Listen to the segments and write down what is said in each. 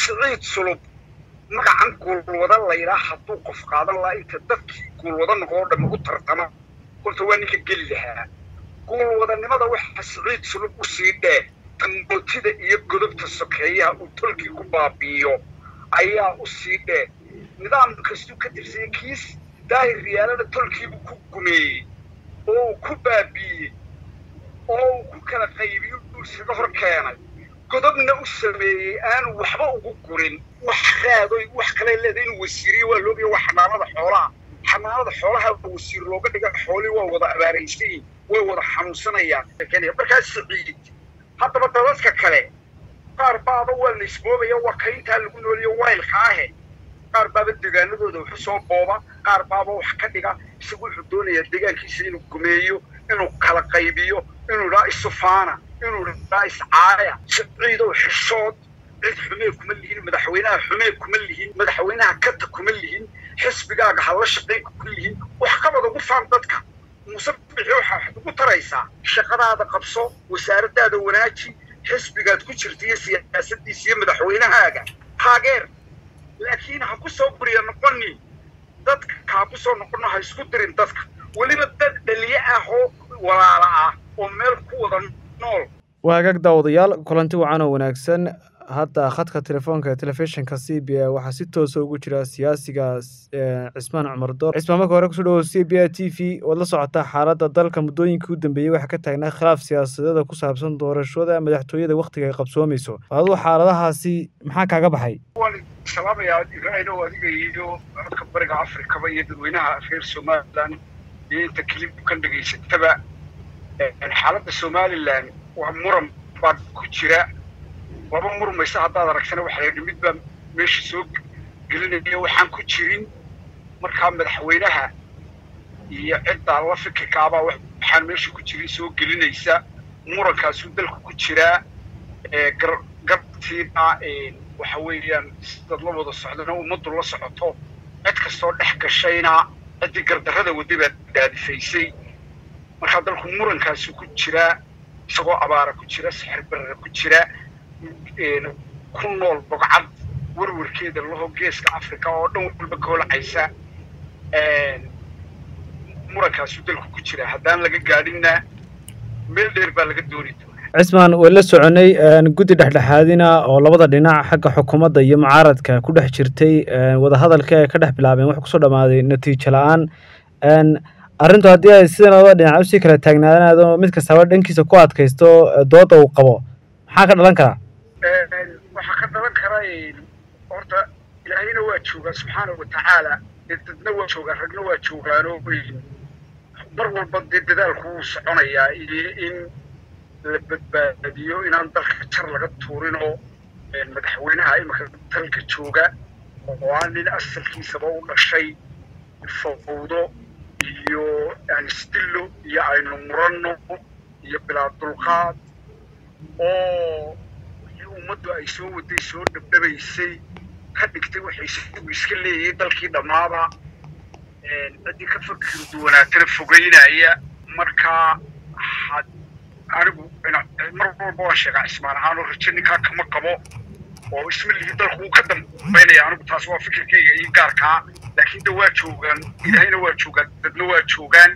siciid sulub magacan guulwada laydhaa hadduu qof qaadan lahaa inta dadkii guulwada noqoo dhamma u tartama horta waa ninka geli lahaa guulwadanimada waxa siciid sulub u sii dhee tangootida iyo godobta sokeeyaha uu tolkii ku baabi'iyo ayaa u sii dhee nidaam kastuu ka tirsaya kiis daahir riyaalada tolkiibuu ku gumeeyey oo uu ku baabi'iyey oo uu ku kala qaybiyo uu isaga hor keenay godobna u sameeyey aanu waxba ugu gurin wax raadoy wax kale leedahay inuu wasiiriyo waa loogaya waa xanaanada xoolaha xanaanada xoolaha wasiir looga dhiga xoolii waa wada abaaraysayin way wada xanuunsanayaan markaas siciid haddaba dadadka kale qaar baaba waa la isboobaya waa kayntaa lagu nooliyo waylka ahe qaar baaba degaanadooda waxu soo booba qaar baaba wax ka dhiga isagu wuxuu doonayaa deegaankiisa inuu gumeeyo inuu kala qaybiyo inuu dhaa isufaana inuu dhaa iscaaya siciidow xishood cid xumee kuma lihin madaxweynaha xumee kuma lihin madaxweynaha kata kuma lihin xisbigaaga hala shaqayn kuma lihin wax qabad ugu faan dadka muuse bixi waxaa waxaad ugu taraysaa shaqadaada qabso wasaaradaada wanaaji xisbigaad ku jirta iyo siyaasadiisa iyo madaxweynahaaga taageer laakiin ha ku soo buriya noqoni dadka ha ku soo noqono ha isku dirin dadka weliba dad dhaliye ah oo walaala ah oo meel ku wada nool waa hagaag daawadayaal kulanti wacan oo wanaagsan hadda khadka telefoonka ee telefishinka c b a waxaa si toosa ugu jira siyaasiga cismaan cumar door cismaan marka hore kusoo dhawow c b a t v waad la socotaa xaaladda dalka muddooyinkii u dambeeyey waxaa ka taagnaa khilaaf siyaasadeeda ku saabsan doorashada madaxtooyada wakhtiga ay qabsoomayso aduu xaaladahaasi maxaa kaaga baxay waan salaamayaa ibraahino adiga iyo codka bariga afrikaba iyo dadweynaha reer somalilan iyo inta kilibkan dhegaysataba xaaladda somalilan waa muran baa ku jira laba murmaysa haddaad aragsana waxaa layidhi mid baa meesha soo gelinaya waxaan ku jirin markaa madaxweynaha iyo cidda la fikirkaabaa waxaan meesha ku jirin soo gelinaysa murankaasuu dalku ku jiraa garabtiina waxa weeyaan dad la wada socdana ummaddu la socoto cid kastoo dhex gashayna ciddii gardarrada wadday baa daadifaysay markaa dalku murankaasuu ku jiraa isagoo abaara ku jira sixir barara ku jira ku nool bogcad warwarkeeda laho geeska africa oo dhan walba koolacaysa murankaasuu dalku ku jira haddaan laga gaadhinna meel dheer baa laga dooni doonaa cismaan way la soconay guddi dhexdhexaadina oo labada dhinac xagga xukuumadda iyo mucaaradka ku dhex jirtay wadahadalka ay ka dhex bilaabeen wax kusoo dhammaaday natiijo la-aan arrintu haddii ay sidan labada dhinac usii kala taagnaanaado mid kastaba dhankiisa ku adkaysto dooda uu qabo maxaa ka dhalan karaa waxaa ka dhalan kara horta ilaahayna waa joogaa subxaana watacaala dee dadna waa joogaan ragna waa joogaano mar walba dee dadaalku wuu soconayaa iyo in la badbaadiyo inaan dalka jar laga tuurinoo madaxweynaha iminka dalka jooga oo aan nin asalkiisaba u dhashay fawdo iyo anisdillo iyo aynu muranno iyo bilaa dulqaad oo ummaddu ay soo waday soo dhabdhabaysay ka dhigtay waxay isagu iska leeyihiin dalkii dhammaaba ciddii ka fakir duwanaatana fogeynaya markaa anigu mar walba waan sheegaa cismaan ahaan oo rajo ninkaa kama qabo oo isma lihi dalku wuu ka dambaynaya anigu taas waa fikirkayga iyo gaarkaa laakiin de waa joogaan ilaahayna waa joogaan dadna waa joogaan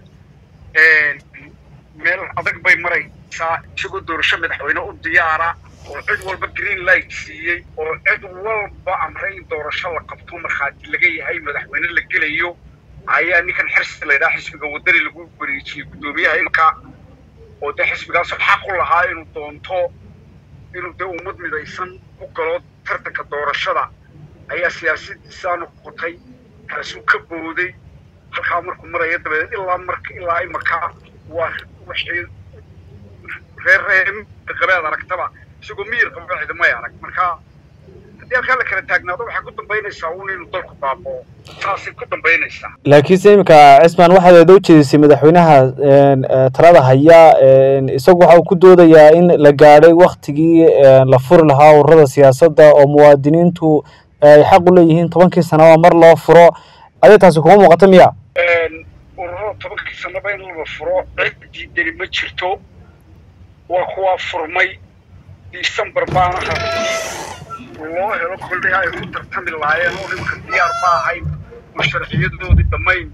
meel adag bay maraysaa isagoo doorasho madaxweyne u diyaara oo cid walba green light siiyey oo cid walba amray in doorasho la qabto markhaati laga yahay madaxweyne la gelayo ayaa ninkan xirsi laydhaha xisbiga wadani lagu wareejiyey guddoomiyaha imka oo dee xisbigaasoo xaq u lahaa inuu doonto inuu dee ummad midaysan ku galo tartanka doorashada ayaa siyaasadiisaa noqotay kaasuu ka booday halkaa markuu maraya dabadeed ilaa marka ilaa imaka waa waxay reer reer qabeed aragtaba isagoo miyir qaba cidamay arag marka haddii halkaa la kala taagnaado waxay ku dambaynaysaa uun inuu dalku baaboo saasay ku dambaynaysaa laakiinse iminka cismaan waxaad eeda ujeedisay madaxweynaha talada haya isagu waxa uu ku doodayaa in la gaadhay waktigii la furi lahaa ururada siyaasadda oo muwaadiniintu ay xaq u leeyihiin tobankii sanaba mar loo furo aday taasi kuma muuqata miya ururada tobankii sanaba in la furo cid diidani ma jirto waa kuwaa furmay december baana hadii loo helo kolley ay ku tartami lahaayeen oo nimanka diyaar ma ahayn oo sharciyadoodii dhammayn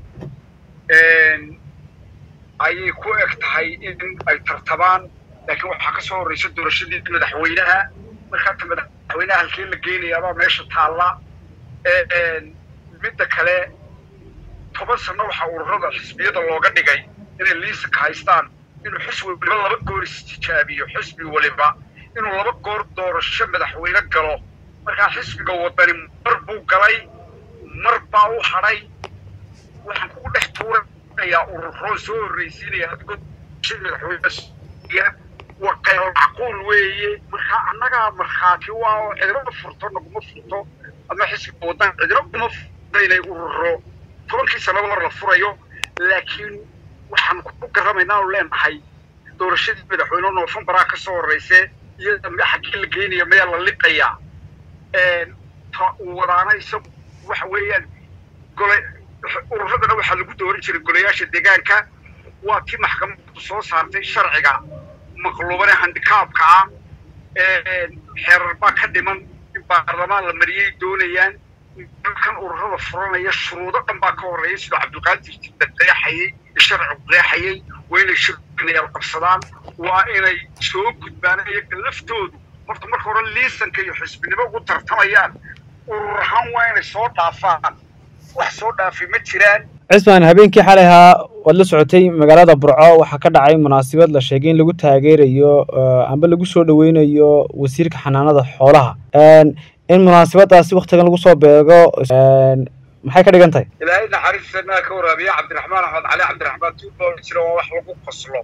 ayay ku eg tahay in ay tartamaan laakiin waxaa ka soo horreysa doorashadii madaxweynaha markaata madaxweynaha halkee la geenayaabaa meesha taalla midda kale toban sano waxaa ururada xisbiyada looga dhigay inay liisanka haystaan inuu xisbi waliba laba goor istijaabiyo xisbi waliba inuu laba goor doorasho madaxweyne galo markaa xisbiga wadani mar buu galay mar baa u hadhay waxaan kugu dhex tuuranayaa ururo soo horreysiinaya adigoo madaxweyne waa qayl macquul weeye markaa annagaa markhaati waa oo cidlo furto naguma furto ama xisbiga wadan cidlo kuma furto inay ururo tobankii sanaba mar la furayo laakiin waxaan ku garamaynaa oo leenahay doorashadii madaxweyne noofembaraa ka soo horreyse iyada xaggii la geenaya meel la liqayaa ta uu wadaana isagu waxa weeyaan gole ururadana waxaa lagu dooran jiray golayaasha deegaanka waa tii maxkamaddu soo saartay sharciga maqluubane handikaabka ah xeerar baa ka dhiman in baarlamaan la mariyay doonayaan kan ururada furanaya shuruudo dhan baa ka horreeya sidoo cabdulqaadir jidda qeexayay sharcigu qeexayay waa inay shirinayaal qabsadaan waa inay soo gudbaan iyaga laftoodu horta marka hore liisanka iyo xisbinimo ugu tartamayaan urur ahaan waa inay soo dhaafaan wax soo dhaafay ma jiraan cismaan habeenkii xalay ahaa waad la socotay magaalada burco waxaa ka dhacay munaasabad la sheegay in lagu taageerayo amba lagu soo dhaweynayo wasiirka xanaanada xoolaha in munaasabadaasi waktigan lagu soo beego maxay ka dhigan tahay ilaahay naxariistanaa ka waraabiya cabdiraxmaan axmed cali cabdiraxmaan tuuba oo jira waa wax lagu qoslo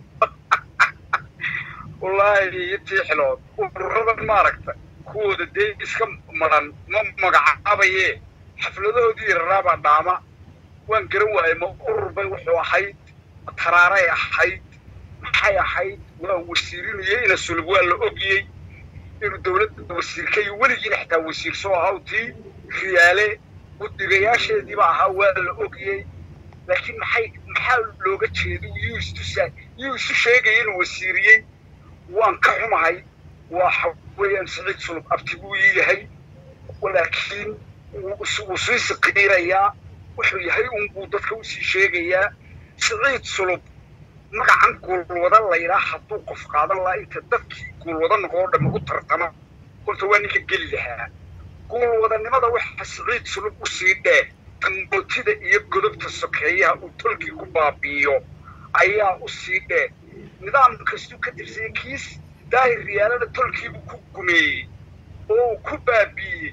wallaahi iyo tiixilood ururadan maaragta kuwooda dee iska maran ma magacaabaye xafladahoodii raraabaa dhaama waan garan waayay ma urur bay wuxuu ahayd taraaray ahayd maxay ahayd waa wasiirinayay ina sulub waa la ogiyey inuu dawladda wasiirkayo weligiina xitaa wasiir soo ahaw tii riyaale guddigayaasheediiba ahaa waa la ogiyey laakiin maxay maxaa looga jeedo yuu istusa yuu isu sheegaya inuu wasiiriyey waan ka xumahay waa weeyaan siciid sulub abti buu yahay laakiin wuu sii siqiirayaa wuxuu yahay unbuu dadka usii sheegayaa siciid sulub magacan guulwada laydhaa hadduu qof qaadan lahaa inta dadkii guulwada noqoo dhamma u tartama horta waa ninka geli lahaa guulwadanimada waxa siciid sulub usii dhee tangootida iyo godobta sokeeyaha uu tolkii ku baabi'iyo ayaa usii dhee nidaam kastuu ka tirsaya kiis daahir riyaalada tolkiibuu ku gumeeyey oo uu ku baabi'iyey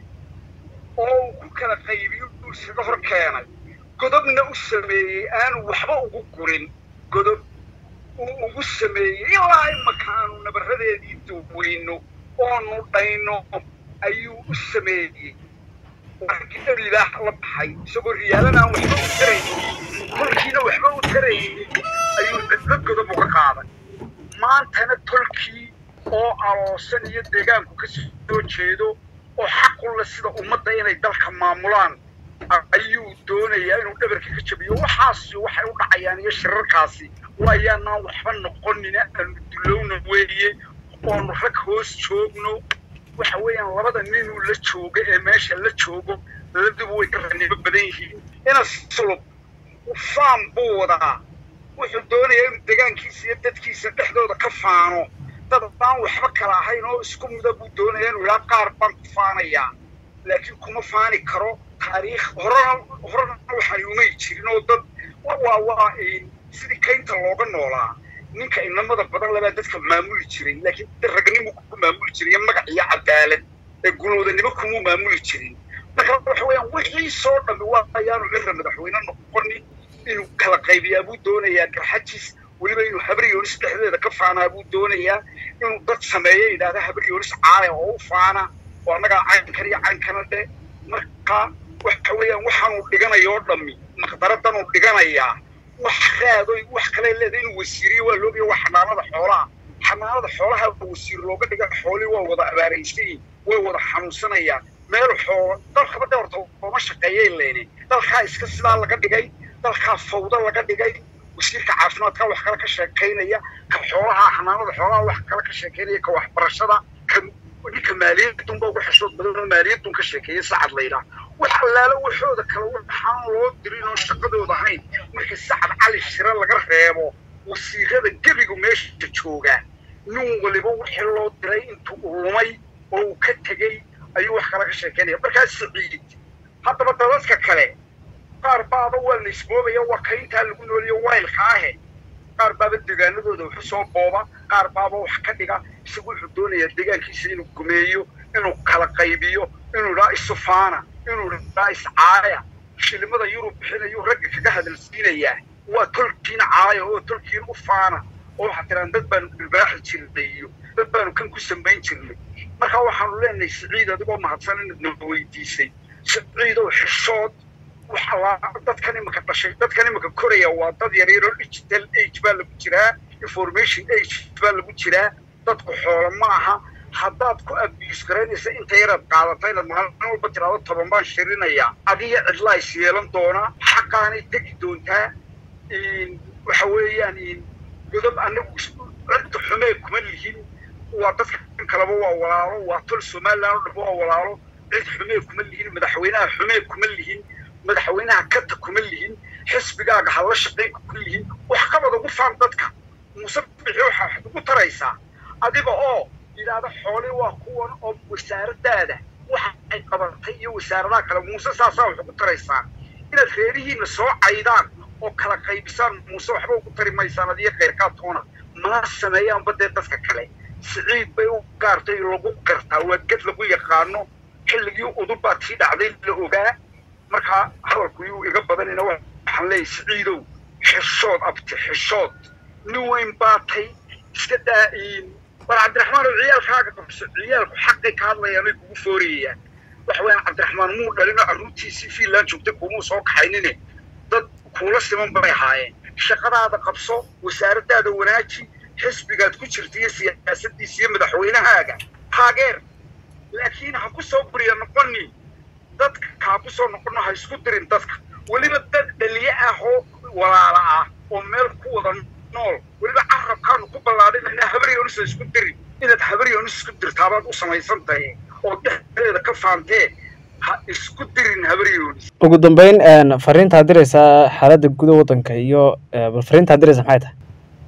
oo uu ku kala qaybiyo uu isaga hor keenay godobna u sameeyey aanu waxba ugu gurin godob uu ugu sameeyey ilaa imaka aanu nabaradeedii duweyno oonu dhayno ayuu u sameeyey wargidalilaah la baxay isagoo riyaalana aan waxba u taraynin tolkiina waxba u taraynin ayuu cidlo godob uga qaaday maantana tolkii oo aloosan iyo deegaanku ka soo jeedo oo xaqu le sida ummadda inay dalka maamulaan ayuu doonayaa inuu dhabarka ka jabiyo waxaasi waxay u dhacayaan iyo shirarkaasi waayaanaan waxba noqonina aanu dulowna weeye oonu rag hoos joogno waxa weeyaan labada ninuu la joogo ee meesha la joogo labaduba way ka ranimo badan yihiin ina sulub faam buu wadaa wuxuu doonayaa inuu degaankiisa iyo dadkiisa dhexdooda ka faano dad aan waxba kala ahayn oo isku mida buu doonaya inuu ilaa qaar baan ku faanayaa laakiin kuma faani karo taariikh horena horena waxaan umay jirin oo dad waa waa sidii kaynta looga noolaa ninka inamada badan labaa dadka maamuli jiray laakiin ragnimo ku maamuli jiray iyo magac iyo cadaalad ee guloodanimo kumuu maamuli jirin marka waxa weeyaan wixii soo dhammi waa ayaanu cira madaxweyne noqonin inuu kala qaybiyaa buu doonayaa garxajis weliba inuu habri yoonis dhexdeeda ka faanaa buu doonayaa inuu dad sameeyo yidhaahda habri yoonis caale oo u faana oo annagaa caynkan iyo caynkana dhe marka waxa weeyaan waxaanuu dhiganayoo dhammi maqdaradanuu dhiganayaa wax raadoy wax kale leedahay inuu wasiiriyo waa loogayo waa xanaanada xoolaha xanaanada xoolaha wasiir looga dhiga xoolii waa wada abaaraysayin way wada xanuunsanayaan meel xoolo dalkaba de horta ooma shaqeeyay leene dalkaa iska sidaa laga dhigay dalkaa fawdo laga dhigay wasiirka caafimaadka wax kale ka sheekaynaya ka xoolaha xanaanada xoolaha wax kale ka sheekaynaya ka waxbarashada ka ninka maaliyadun ba ugu xishood badan oo maaliyadun ka sheekeeya sacad laydhaa wax allaalo waxooda kale waxaan loo dirin oo shaqadooda ahayn markii sacad cali shire laga reebo wasiirada gebigu meesha joogaa nin waliba wixii loo diray intuu ulumay oo uu ka tegey ayuu wax kala ka sheekeynaya markaas saciid haddaba dadadka kale qaar baaba waa la isboobaya waa kayntaa lagu nooliyo waylka ahe qaar baaba degaanadooda waxu soo booba qaar baaba wax ka dhiga isagu wuxuu doonayaa degaankiisa inuu gumeeyo inuu kala qaybiyo inuu dhaa isufaana inuu dhaa iscaaya shilimada yurub bixinayuu ragga kaga hadalsiinayaa waa tolkiina caaya oo tolkiina u faana oo waxaa tiraan dad baanu dhilbaaxi jirnay iyo dad baanu kan ku samayn jirnay marka waxaanu leenahay siciid adigoo mahadsan inaad na weydiisay siciidow xishood waxaa dadkan imika dhashay dadkan imika koraya waa dad yaryaroo digital age baa lagu jiraa information age baa lagu jiraa dadku xoolo ma aha haddaad ku abuse garaynaysa inta yaraad qaadata inaad maalin walba tiraado toban baan shirinayaa adiga cidlaa is yeelan doonaa xaqaanay tegi doontaa waxa weeyaan godob anagu cidda xumee kuma lihin waa dadka kaleba waa walaalo waa tol somaliland oo dhan waa walaalo cid xumee kuma lihin madaxweynaha xumee kuma lihin madaxweynaha kata kuma lihin xisbigaaga hala shaqayn kuma lihin wax qabad ugu faan dadka muuse bixi waxaad ugu taraysaa adiga oo yidhaahda xoole waa kuwan oo wasaaradaada waxa ay qabatay iyo wasaaradaha kale muuse saasaa wax ugu taraysaa inaad reerihiina soo caydaan oo kala qaybisaan muuse waxba ugu tari maysaan adiyo khayrkaa toona mana sameeyaanba dee dadka kale siciid bay u gaartay lagu gartaa waa ged lagu yaqaano xilligii udubbaad sii dhacday la ogaa markaa hadalku yuu iga badanayna waxaan leeyahy siciidow xishood abti xishood nin weyn baatay iska daa'iin war cabdiraxmaan oo ciyaalkaaga qabso ciyaalku xaqay ka hadlayaan ay kugu foorayayaan waxa weeyaan cabdiraxmaan muu dhalinoo carruurtiisii fiinland joogtay kumuu soo kaxaynine dad kuula siman bay ahaayeen shaqadaada qabso wasaaraddaada wanaaji xisbigaad ku jirta iyo siyaasaddiisa iyo madaxweynahaaga taageer laakiin ha ku soo buriya noqoni dadka ha ku soo noqono ha isku dirin dadka weliba dad dhaliye ah oo walaala ah oo meel ku wada nool weliba carabkaanu ku ballaadhinayna habaryoonis isku dirin inaad habaryoonis isku dirtaabaad u samaysan tahay oo dhexdeeda ka faantee ha isku dirin habaryoonis ugu dambeyn fariintaad diraysaa xaaladda guda waddanka iyo bal fariintaad diraysa maxay tahay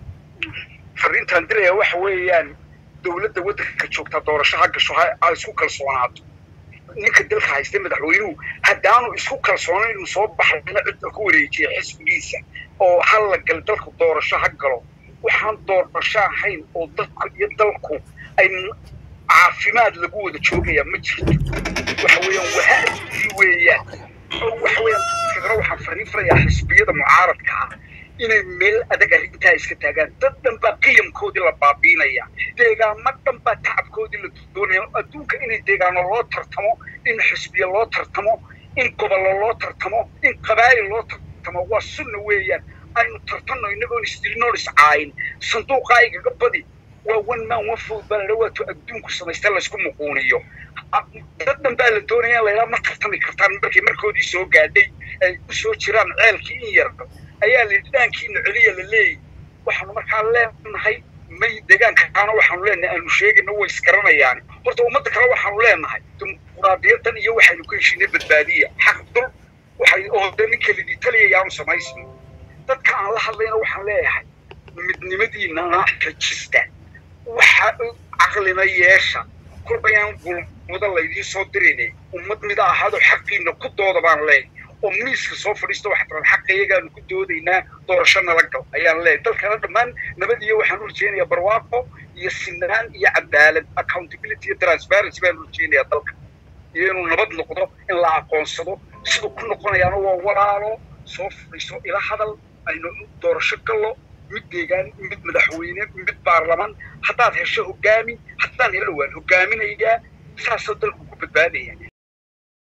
fariintaan diraya waxa weeyaan dowladda waddanka joogtaa doorasho ha gasho ha isku kalsoonaato ninka dalka haystay madaxweynuhu haddaanu isku kalsoonayn inuu soo baxayna cidda ku wareejiya xisbigiisa oo halla gal dalku doorasho ha galo waxaan doorasho ahayn oo dadku iyo dalku ay caafimaad lagu wada joogayaa ma jirto waxa weeyaan wahaadii weeyaan waxa weeyaan fikra waxaan fariin farayaa xisbiyada mucaaradka ah inay meel adag arrintaa iska taagaan dad dhan baa qiyamkoodii la baabiinaya deegaamo dhan baa tacabkoodii la doonaya adduunka inay deegaano loo tartamo in xisbiya loo tartamo in gobollo loo tartamo in qabaa'il loo tartamo waa sunna weeyaan aynu tartanno innagoon isdilinoon iscaayin sanduuqaa igaga badi waa one man one food baa la dhawaato adduunku samaysta laysku muquuniyo dad dhan baa la doonaya laydhaa ma tartami kartaan markay markoodii soo gaadhay ay u soo jiraan ceelkii in yar ayaa la yidhi dhaankiina celiya la leeyahy waxaanu markaa leenahay may deegaankaana waxaanu leenahay aanu sheegayna way isgaranayaan horta ummadda kale waxaanu leenahay dimuquraadiyadan iyo waxaynu ku heshiinay badbaadiya xaq dul waxay oo de ninka lidii taliyayaanu samaysno dadka aan la hadlayna waxaan leeyahay midnimadiinana xejista waxa caqlina yeesha kolbayaan gulmuda laydiin soo dirinay ummad mida ahaado xaqiina ku dooda baan leeyahay oo miiska soo fadhiista waxaa tiran xaqa iyagaanu ku doodaynaa doorasho nala gal ayaan leeyahay dalkana dhammaan nabad iyo waxaan urjeenayaa barwaaqo iyo sinaan iyo cadaalad accountability iyo transparency baan urjeenayaa dalka iyo inuu nabad noqdo in la aqoonsado siduu ku noqonayaana waa walaalo soo fadhiiso ila hadal aynu doorasho gallo mid deegaan mid madaxweyne mid baarlamaan haddaad hesho hogaami haddaan helo waan hogaaminayaa saasoo dalku ku badbaadaya